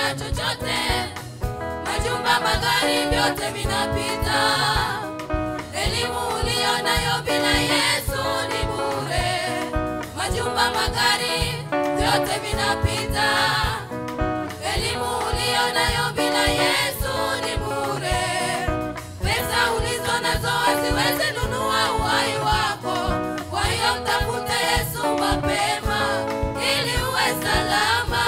kusaidia chochote. Majumba, magari, vyote vinapita. Elimu uliyo nayo bila Yesu ni bure. Majumba, magari, vyote vinapita. Elimu uliyo nayo bila Yesu ni bure. Pesa ulizo nazo haziwezi nunua uhai wako. Kwa hiyo mtafute Yesu mapema ili uwe salama.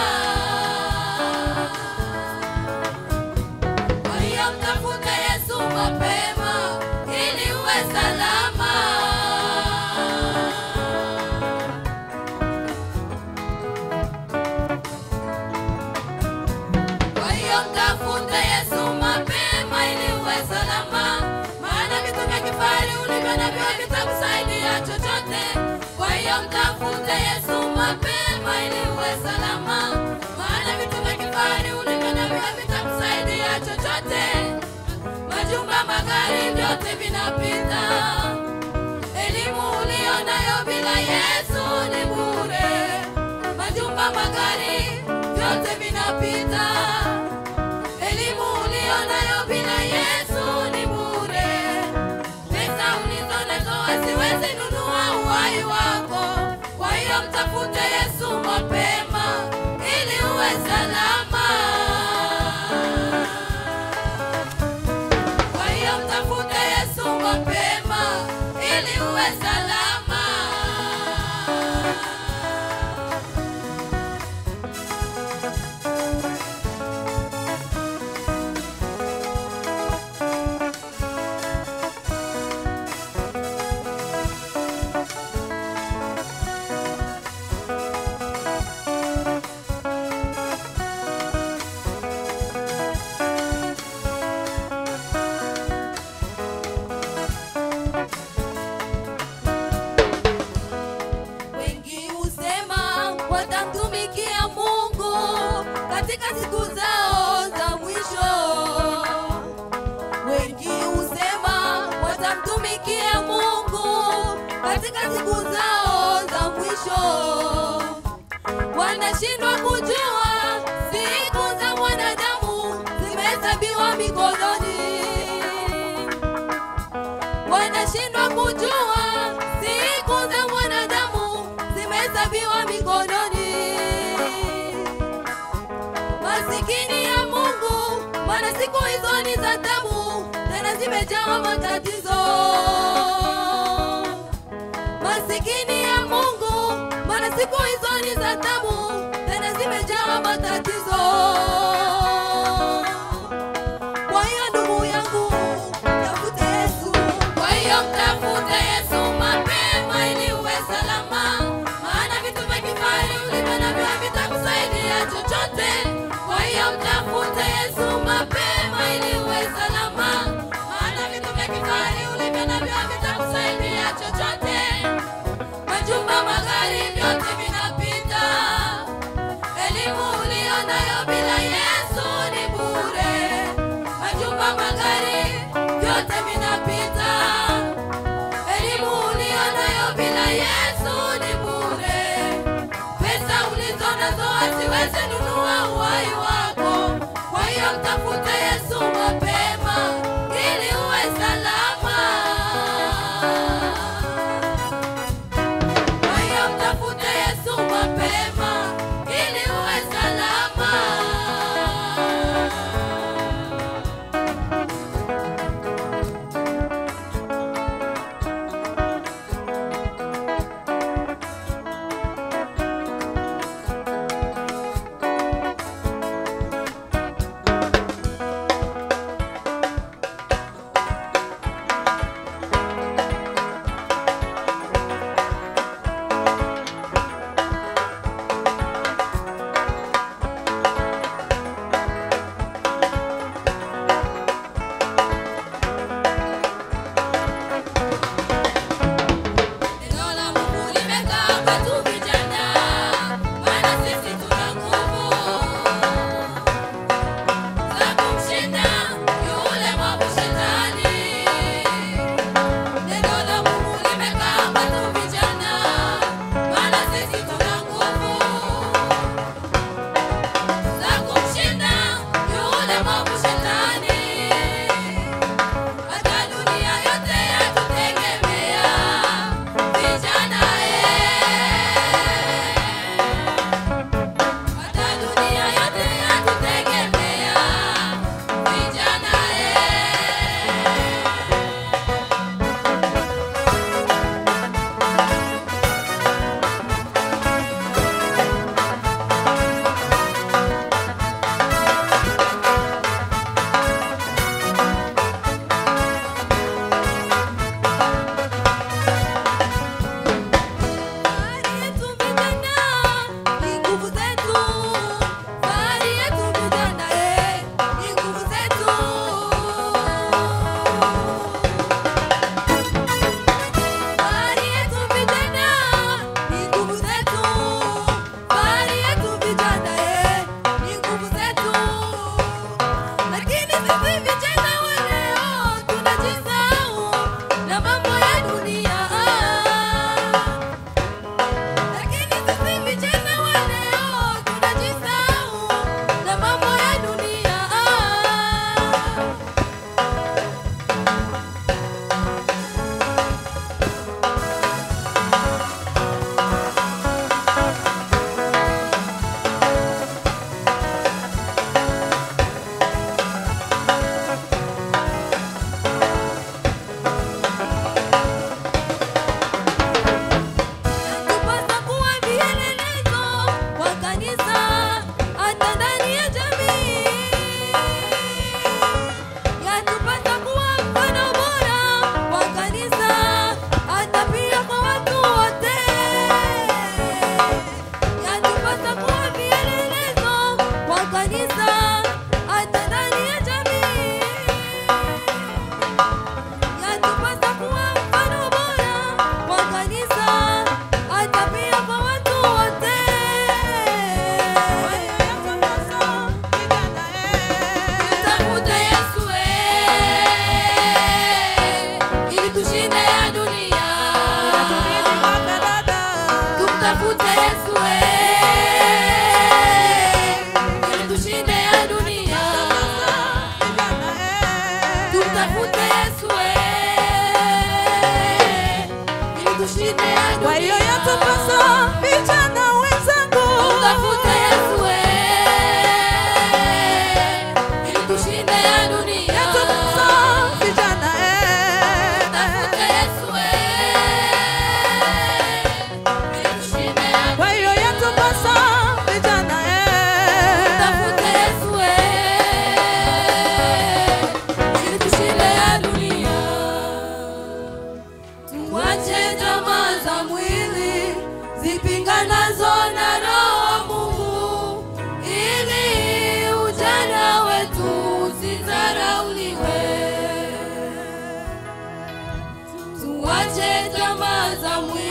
Kwa hiyo mtafute Yesu mapema ili uwe salama. Kwa hiyo mtafute Yesu mapema ili uwe salama, maana vitu vya kifahari ulivyo navyo havitakusaidia chochote. Kwa hiyo mtafute Yesu mapema ili uwe salama, maana vitu vya kifahari ulivyo navyo havitakusaidia chochote. Majumba, magari, vyote vinapita. Elimu uliyo nayo bila Yesu ni bure. Majumba, magari, vyote vinapita. Elimu uliyo nayo bila Yesu ni bure. Pesa ulizo nazo haziwezi nunua uhai wako. Kwa hiyo mtafute Yesu mapema ili uwe salama. Kwa hiyo mtafute Yesu mapema ili uwe salama. Wengi husema watamtumikia Mungu katika siku zao za mwisho. Wengi husema watamtumikia Mungu katika siku zao za mwisho. Wanashindwa kujua siku za mwanadamu zimehesabiwa mikononi wanashindwa kujua siku za mwanadamu zimehesabiwa mikononi. Masikini ya Mungu, maana siku hizo ni za tabu, tena zimejawa matatizo. Masikini ya Mungu, maana siku hizo ni za tabu, tena zimejawa matatizo. Kwa hiyo ndugu yangu, tafute Yesu. Kwa hiyo mtafute Yesu mapema ili uwe salama, maana vitu vya kifahari ulivyo navyo havitakusaidia chochote. Kwa hiyo mtafute Yesu mapema ili uwe salama, maana vitu vya kifahari ulivyo navyo havitakusaidia chochote. Majumba, magari, vyote vinapita. Elimu uliyo nayo bila Yesu ni bure. Majumba, magari, vyote vinapita. Elimu uliyo nayo bila Yesu ni bure. Pesa ulizo nazo haziwezi nunua uhai wako. Kwa hiyo mtafute Yesu mapema ili uwe salama. Kwa hiyo mtafute Yesu mapema ili uwe salama. tushinde ya dunia. Tumtafute Yesu eh, ili tushinde ya dunia. Tumtafute Yesu eh, ili tushinde ya dunia. Kwa hiyo yatupasa vijana wenzangu, Tumtafute Yesu eh, ili tushinde ya dunia. yatupasa vijana eh, Tumtafute Yesu eh, ili tushinde ya kwa hiyo yatupasa vijana Tumtafute eh, Yesu eh, ili tushinde ya dunia. Tuache tamaa za mwili zipinganazo na roho wa Mungu, ili ujana wetu usidharauliwe. Tuache tamaa za mwili